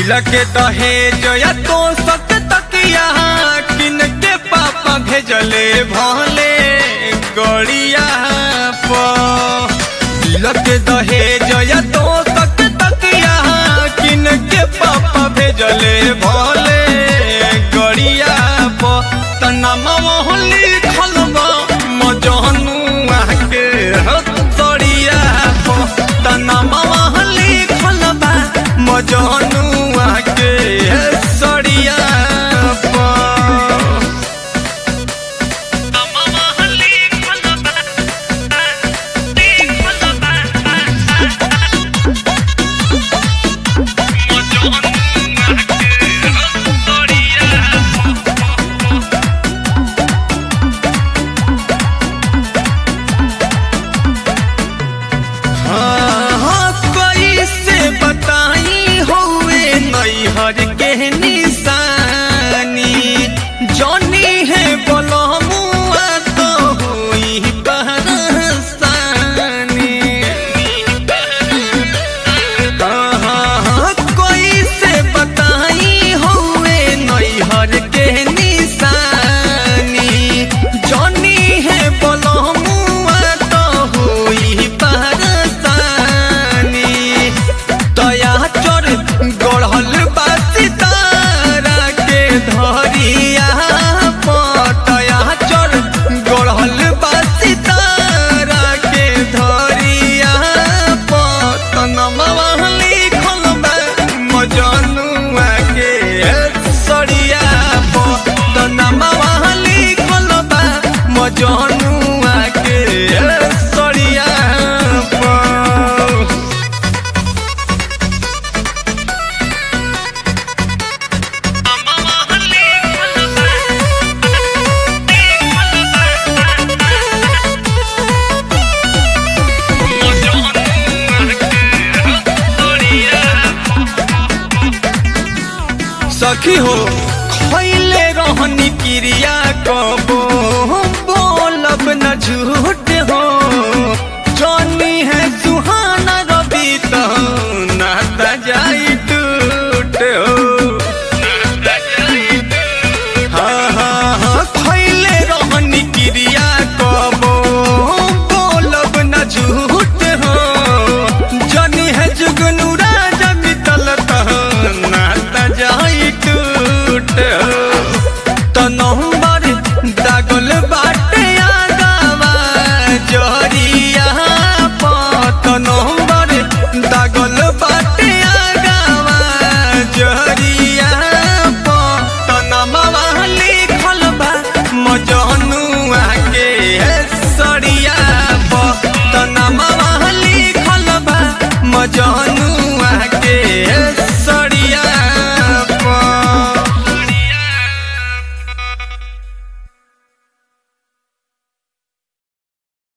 लगे दहेज या तो सत तकिया किन के पापा भेजले भले गड़िया पर लगे दहेज या तो सत तकिया किन के पापा भेजले भले गड़िया पर तना मोहली खलबा मजनुआ के हतड़िया पर तना मोहली खलबा मजनुआ के सड़िया पर हाँ, कैसे बताई हुए नैहर के निशानी जनी है बलमुआ तो हुई बरसानी हाँ, कैसे बताई हुए नैहर के निशानी जनी है बलमुआ तो हुई बरसानी दया चोर गढ़ल बा सितारा के धरिया पतया चोर गढ़ल बा सितारा के धरिया पतन मवाहली खलबा मजनुआ के सड़िया पतन मवाहली खलबा मजनुआ के सड़िया पर सखी हो